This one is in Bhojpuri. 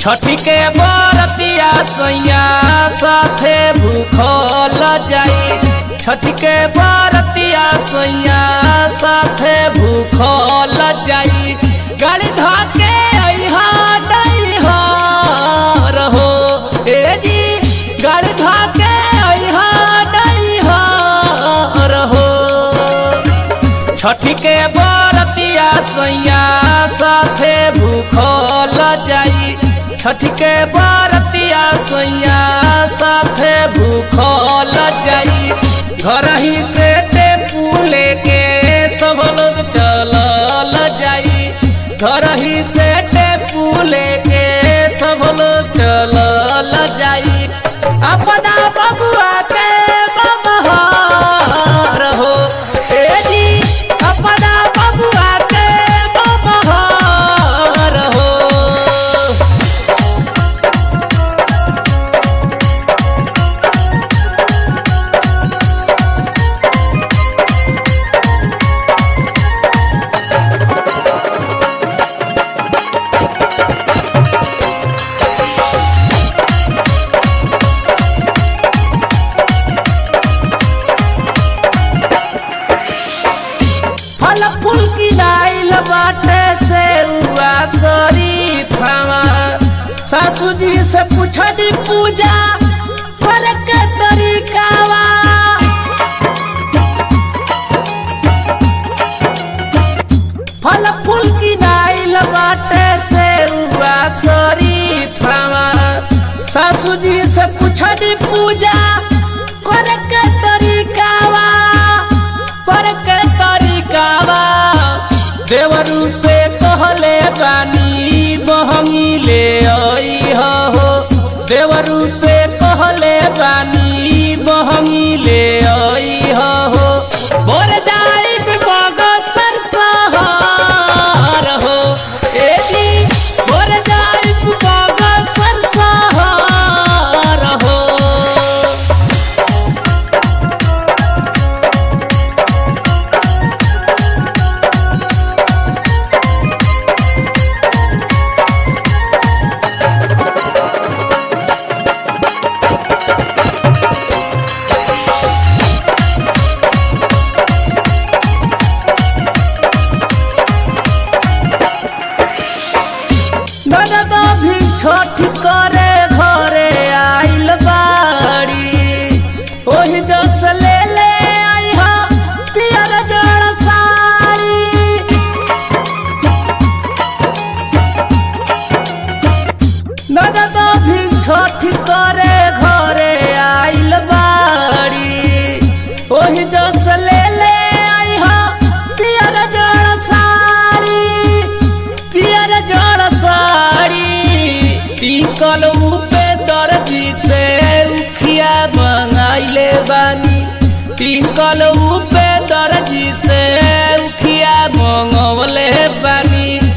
छठी के बरतिया सैया साथे भूखल जाई छठी के बरतिया सैया साथे भूखल जाई गाड़ी धके अइहा डइहा रहो ए जी गाड़ी धके अइहा डइहा रहो छठी के बरतिया सैया साथे भूखल जाई छठी के बरतिया सैया साथे भूखल जाई घर ही से टेपू लेके सब लोग चलल जाई घर ही से टेपू लेके सब लोग चलल जाई अपना बबुआ के बबहार हो ए जी अपना बबुआ के बबहार हो फल फूल की लाइल बाटे से हुआ शरीफावा सासू जी से पूछनी पूजा करे के तरीकावा फल फूल की लाइल बाटे से हुआ शरीफावा सासू जी से पूछनी पूजा करे के तरीकावा पर के तरीकावा देवरू से कहले बानी बहंगी ले आई हो देवरू से कहले बानी बहंगी ले आई हो बोर जाई मगसर सहार हो ए जी बोर जाई मगसर सहार हो ननद भी छठ करे घरे आइल बाड़ी ओही जग से ले ले आई हा पियर जड़ साड़ी ननद भी छठ करे घरे आइल बाड़ी ओही जग से ले ले आई हा पियर जड़ साड़ी पियर जड़ साड़ी टिकल पे दर्जी से उखिया मंगाइले बानी टिकल पे दर्जी से उखिया मंगवले बानी